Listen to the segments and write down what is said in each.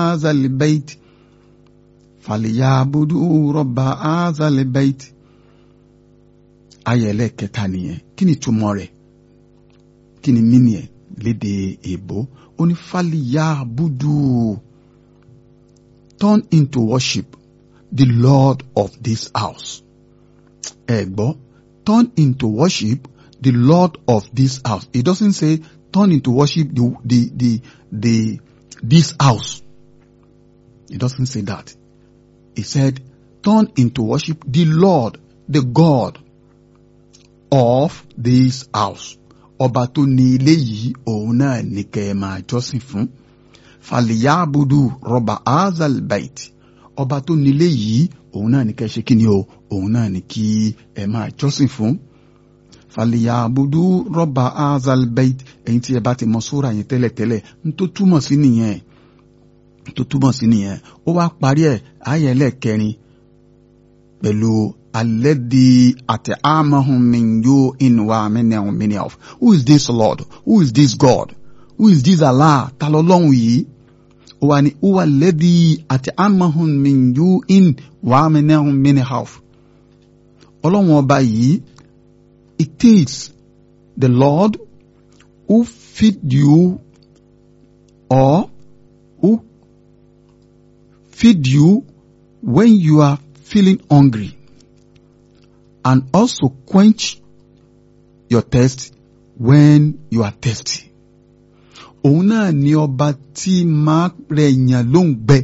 azal bait fàlìyàbùdù rọba azal bait ayẹlẹ kẹta nìyẹn kí ni túmọ̀ rẹ̀ kí ni mínì ẹ̀ lédè èbó ó ní fàlìyàbùdù turn into worship the Lord of this house ẹ gbọ́ turn into worship the Lord of this house it doesn't say turn into worship the the the the this house it doesn't say that He said, turn into worship the Lord, the God of this house. Ọba tó ní ilé yìí òun náà ní kẹ́ ẹ máa jọ́sìn fún. Fàlìyàbùdù rọba azal bait. Ọba tó ní ilé yìí òun náà ní kẹ́ ẹ ṣe kí ni o, òun náà ní kí ẹ máa jọ́sìn fún. Fàlìyàbùdù rọba azal bait. Ẹ̀yin tí ẹ bá ti mọ sóra yẹn tẹ́lẹ̀tẹ́lẹ̀ ń tó túmọ̀ sí nìyẹn tó túmọ̀ sí nìyẹn ó wá parí ẹ̀ ayé ẹlẹ́ẹ̀kẹrin pẹ̀lú alẹ́dí àti amahun minyo inwa mẹ́nẹ̀hún mẹ́nẹ̀hún who is this lord who is this god who is this allah ta lọ́lọ́hun yìí ó wà ní wúwa lẹ́dí àti amahun minyo inwa mẹ́nẹ̀hún mẹ́nẹ̀hún ọlọ́run ọba yìí it is the lord who feed you or who feed you when you are feeling hungry and also quench your thirst when you are thirsty. Òun náà ni ọba tí máa rẹ̀ èèyàn ló ń gbẹ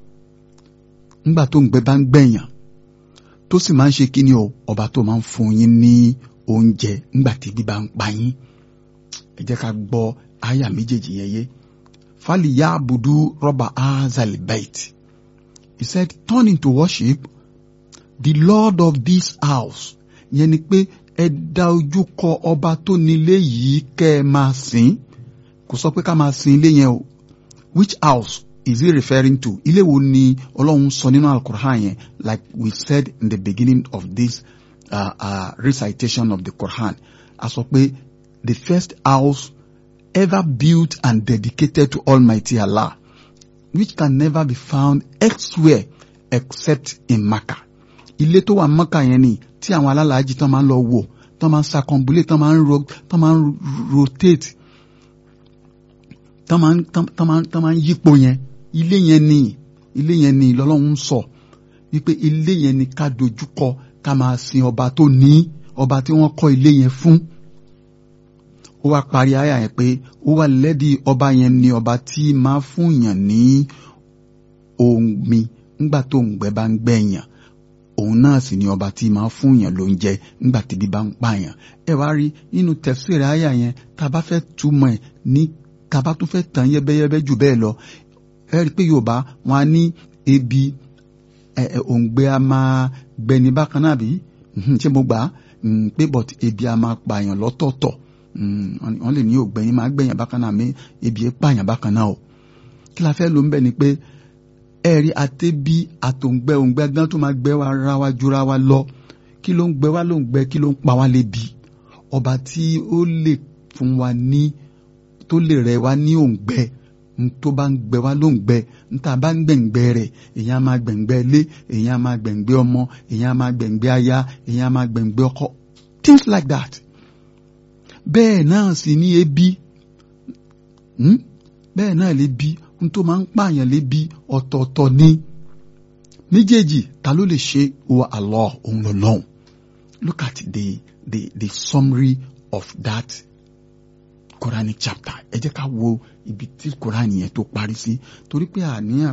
nígbà tó ń gbẹ bá ń gbẹ̀yàn tó sì máa ń ṣe kí ni o ọba tó máa ń fún yín ní oúnjẹ nígbà tí bí bá ń pa yín. Ẹ jẹ́ ká gbọ́ àyà méjèèjì yẹn yé. Fali ya abudu rọ́bà azal bait. He said, turn into worship the Lord of this house. Yẹn ni pé ẹ dá ojú kọ ọba tó nílé yìí kẹ́ ẹ máa sìn. Kò sọ pé ká máa sìn ilé yẹn o. Which house is he referring to? Ilé wo ni Ọlọ́run sọ nínú Al-Qur'an yẹn? Like we said in the beginning of this uh, uh, recitation of the Quran. A sọ pé the first house ever built and dedicated to Almighty Allah which can never be found elsewhere except in Makkah. Ilé tó wà Makkah yẹn ni tí àwọn alálàájì tán máa ń lọ wò tán máa ń circumambulate tán máa ń ro tán máa ń rotate tán máa ń tán máa ń tán máa ń yípo yẹn ilé yẹn ni ilé yẹn ni lọ́lọ́run ń sọ wípé ilé yẹn ni ká dojúkọ ká máa sin ọba tó ní ọba tí wọ́n kọ́ ilé yẹn fún ó wá parí àyà yẹn pé ó wà lẹ́dí ọba yẹn ni ọba tí máa fún yàn ní omi ńgbà tó ń gbẹ bá ń gbẹ̀yàn òun náà sì ni ọba tí máa fún yàn lóúnjẹ ńgbà tí bí bá ń pààyàn ẹ wá rí nínú tẹ̀síìrì àyà yẹn tá a bá fẹ́ túmọ̀ ẹ̀ ní tá a bá tún fẹ́ tàn yẹ́bẹ́yẹ́bẹ́ jù bẹ́ẹ̀ lọ ẹ rí i pé yorùbá wọn á ní ebi ẹ ẹ òǹgbẹ a máa gbẹni bákan náà bí ṣé mo gbà á pé but ebi a máa pààyàn lọ́tọ̀ọ̀tọ̀ wọ́n lè ní ògbẹ́yìn máa gbẹ̀yàn bákan náà mi ebi ẹ̀ pààyàn bákan náà o kí la fẹ́ ló ń bẹ̀ ni pé ẹ̀rí àtẹ́bí àtòǹgbẹ òǹgbẹ gan tó máa gbẹ wa ra wa jura wa lọ kí ló ń gbẹ wá ló ń gbẹ kí ló ń pa wá lébi ọba tí ó lè fún wa ní tó lè rẹ wa ní òǹgbẹ tó bá ń gbẹ wá ló ń gbẹ níta bá ń gbẹ̀ngbẹ rẹ̀ èèyàn máa gbẹ̀ngbẹ ilé èèyàn máa gbẹ̀ngbẹ ọmọ èèyàn máa gbẹ̀ngbẹ aya èèyàn máa gbẹ̀ngbẹ ọkọ things like that bẹ́ẹ̀ náà sì ní ebi bẹ́ẹ̀ náà lè bí n tó máa ń pààyàn lébi ọ̀tọ̀ọ̀tọ̀ ni méjèèjì ta ló lè ṣe wa Allah òun lọ́lọ́hun look at the the the summary of that Quranic chapter ẹ jẹ́ ká wo ibi tí Quran yẹn tó parí sí torí pé àníyàn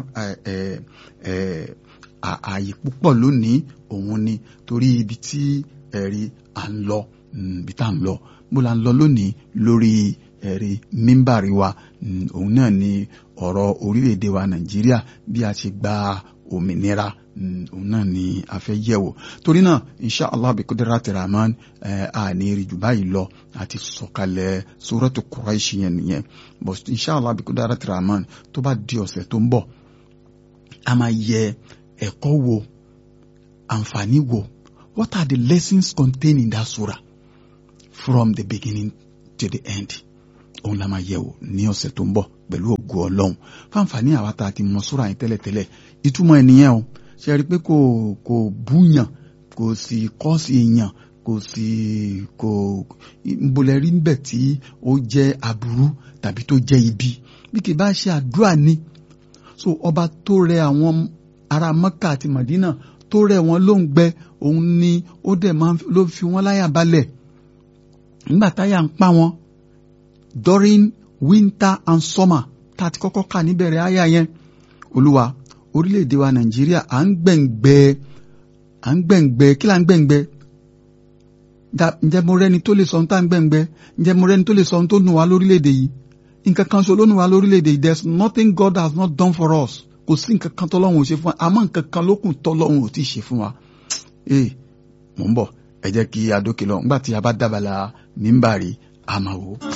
ààyè púpọ̀ lónìí òun ni torí ibi tí ẹ̀rí à ń lọ ibi tá à ń lọ bó la ń lọ lónìí lórí ẹ̀rí mímbàrí wa òun náà ni ọ̀rọ̀ orílẹ̀-èdè wa nàìjíríà bí a ṣe gba òmìnira òun náà ni a fẹ́ yẹ̀wò torí náà insha allah bi kudrati rahman àní rí jù báyìí lọ àti sọ̀kalẹ̀ suratu Quraish yẹn nìyẹn but insha allah bi kudrati rahman tó bá di ọ̀sẹ̀ tó ń bọ̀ a máa yẹ ẹ̀kọ́ wo àǹfààní wo what are the lessons contained in that surah from the beginning to the end òun la máa yẹ̀wò ní ọ̀sẹ̀ tó ń bọ̀ pẹ̀lú ògo ọlọ́run fáǹfààní àwa tá a ti mọ súra yẹn tẹ́lẹ̀tẹ́lẹ̀ ìtumọ̀ ẹnìyẹn o ṣe rí i pé kò kò búyàn kò sì kọ́ sí yàn kò sì kò nbolẹ̀ rí níbẹ̀ tí ó jẹ́ aburú tàbí tó jẹ́ ibi bí kì bá ṣe àdúrà ni so ọba tó rẹ àwọn ará Mọ́kà àti Màdínà tó rẹ wọn ló ń gbẹ òun ni ó dẹ̀ máa ló fi wọ́n láyà balẹ̀ nígbà táyà ń pa wọn during winter and summer tá a ti kọ́kọ́ kà níbẹ̀rẹ̀ àyà yẹn olúwa orílẹ̀-èdè wa Nàìjíríà à ń gbẹ̀ngbẹ́ à ń gbẹ̀ngbẹ́ kí là ń gbẹ̀ngbẹ́ ǹjẹ́ mo rẹ́ni tó lè sọ ohun tá à ń gbẹ̀ngbẹ́ ǹjẹ́ mo rẹ́ni tó lè sọ ohun tó nù wá lórílẹ̀-èdè yìí nǹkan kan ṣo ló nù wá lórílẹ̀-èdè yìí there is nothing God has not done for us kò sí nǹkan kan tọ́lọ́run ò ṣe fún wa àmọ́ nǹkan kan ló kù tọ́lọ́run ò tí ì ṣe fún wa. ee mò ń bọ̀ ẹ jẹ́ kí adókè lọ nígbà tí a bá dábàlà mímbàrí àmàwò.